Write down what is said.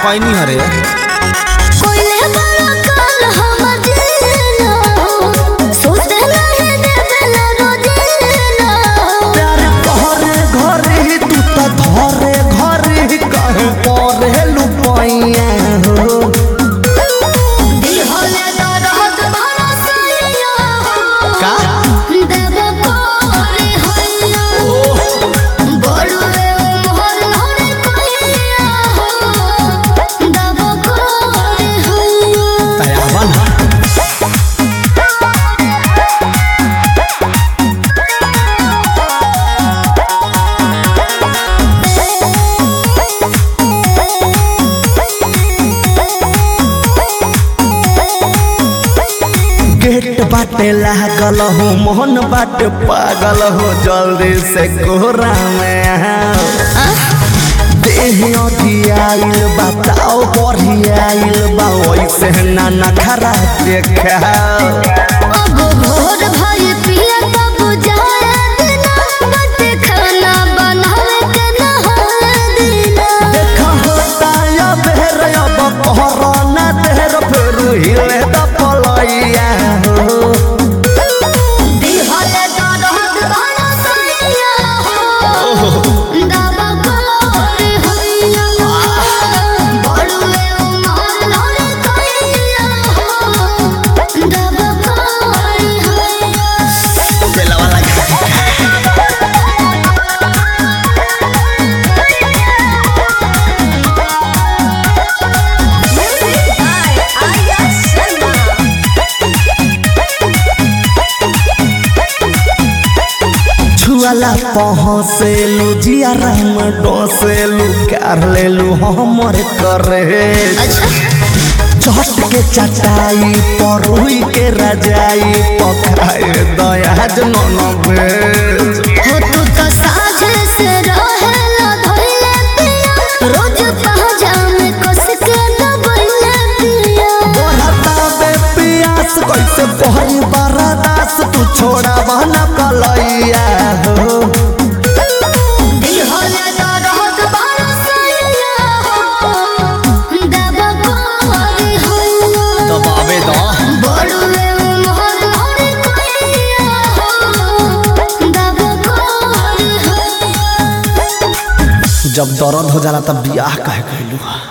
कैनी हरे कोइले बड़ा काल हमर जीना सोचते नहीं देवेला रोजीना प्यार घरे घरे ही तू त धरे घरे ही कहे परे लुपाइया हो दिल होले दर्द भरा सैया का देव कोरे हैया बड़ुए मोहर होरे कहिया हो देव कोरे हैया तयावा ना गेट बाटे लागल हो मोहन बाटे पागल हो जल्दी से कोहरा में आओ। देह अधियाइल बताओ बढ़ियाइल बा वैसे ना नखरा देखाओ अब भोर भई पिया तब जाए दिना बट खाना बनावे के नहाए दिना देखा होता या बेर अब कोरोना देर फिर हिले द पलैया हो दिल होले दर्द भरा सैया हो दावा कोरे हैया बड़ुए उमर होरे कहिया हो दावा कोरे हैया बेलवा लगा छुआला पहुँचेलू जियारा में डोसेलू कर लेलू हमर करे चट के चटाई परुई के रजाई पकाए दयाज नन भेज हो तू तो साझे से रहेला धइले पिया रोज पहजा में कस के दबइले पिया बढ़ता बे पियास कैसे पहरी बरदास तू छोड़ा बहना कलैया हो दिल होले दर्द भरा सैया हो दबा कोरे हैया दबावे द बड़ुए मोहर होरे कहिया हो दबा कोरे हैया जब दर्द हो जाला तब बियाह कहे कहलू